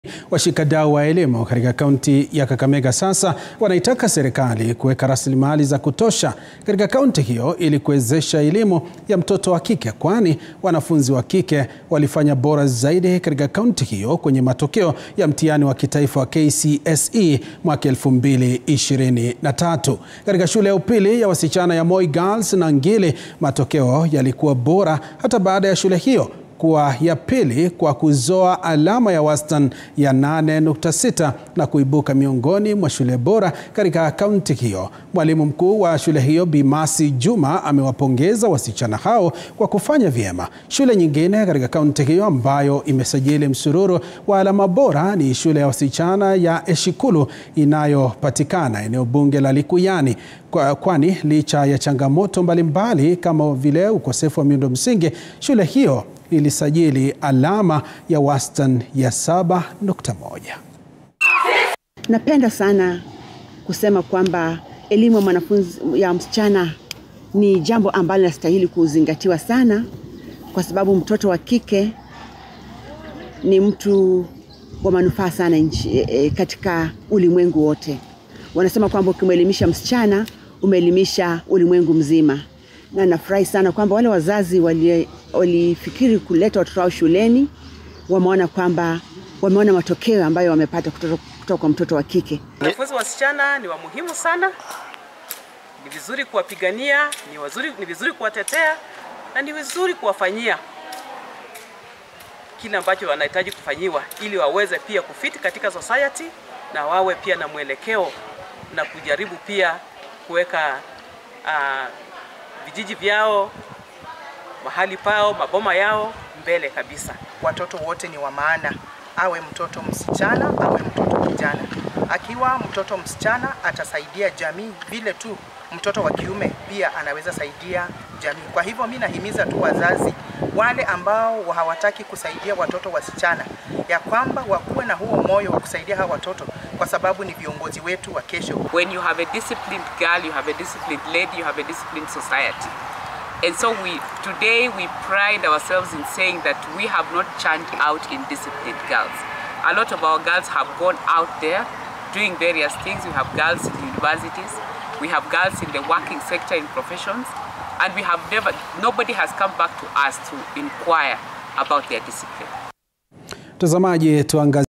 Washikadau wa elimu katika kaunti ya Kakamega sasa wanaitaka serikali kuweka rasilimali za kutosha katika kaunti hiyo ili kuwezesha elimu ya mtoto wa kike, kwani wanafunzi wa kike walifanya bora zaidi katika kaunti hiyo kwenye matokeo ya mtihani wa kitaifa wa KCSE mwaka 2023. Katika shule ya upili ya wasichana ya Moi Girls Nangili, matokeo yalikuwa bora hata baada ya shule hiyo kuwa ya pili kwa kuzoa alama ya wastani ya 8.6 na kuibuka miongoni mwa shule bora katika kaunti hiyo. Mwalimu mkuu wa shule hiyo Bi Mercy Juma amewapongeza wasichana hao kwa kufanya vyema. Shule nyingine katika kaunti hiyo ambayo imesajili msururu wa alama bora ni shule ya wasichana ya Eshikulu inayopatikana eneo bunge la Likuyani, kwani licha ya changamoto mbalimbali kama vile ukosefu wa miundo msingi, shule hiyo ilisajili alama ya wastani ya 7.1. Napenda sana kusema kwamba elimu ya mwanafunzi ya msichana ni jambo ambalo linastahili kuzingatiwa sana, kwa sababu mtoto wa kike ni mtu wa manufaa sana nchi, e, katika ulimwengu wote. Wanasema kwamba ukimwelimisha msichana umeelimisha ulimwengu mzima, na nafurahi sana kwamba wale wazazi walifikiri wali kuleta watoto wao shuleni wameona kwamba wameona matokeo ambayo wamepata kutoka, kutoka kwa mtoto wa kike. Wanafunzi wasichana ni wa muhimu sana, ni vizuri kuwapigania, ni wazuri, ni vizuri kuwatetea na ni vizuri kuwafanyia kile ambacho wanahitaji kufanyiwa ili waweze pia kufiti katika society na wawe pia na mwelekeo na kujaribu pia kuweka uh, vijiji vyao mahali pao maboma yao mbele kabisa. Watoto wote ni wa maana, awe mtoto msichana awe mtoto kijana. Akiwa mtoto msichana atasaidia jamii vile tu mtoto wa kiume pia anaweza saidia jamii. Kwa hivyo mi nahimiza tu wazazi wale ambao hawataki kusaidia watoto wasichana, ya kwamba wakuwe na huo moyo wa kusaidia hawa watoto, kwa sababu ni viongozi wetu wa kesho. When you have a disciplined girl, you have a disciplined lady, you have a disciplined society. And so we today we pride ourselves in saying that we have not churned out indisciplined girls. A lot of our girls have gone out there doing various things. We have girls in universities, we have girls in the working sector in professions, and we have never nobody has come back to us to inquire about their discipline. Mtazamaji, tuangazie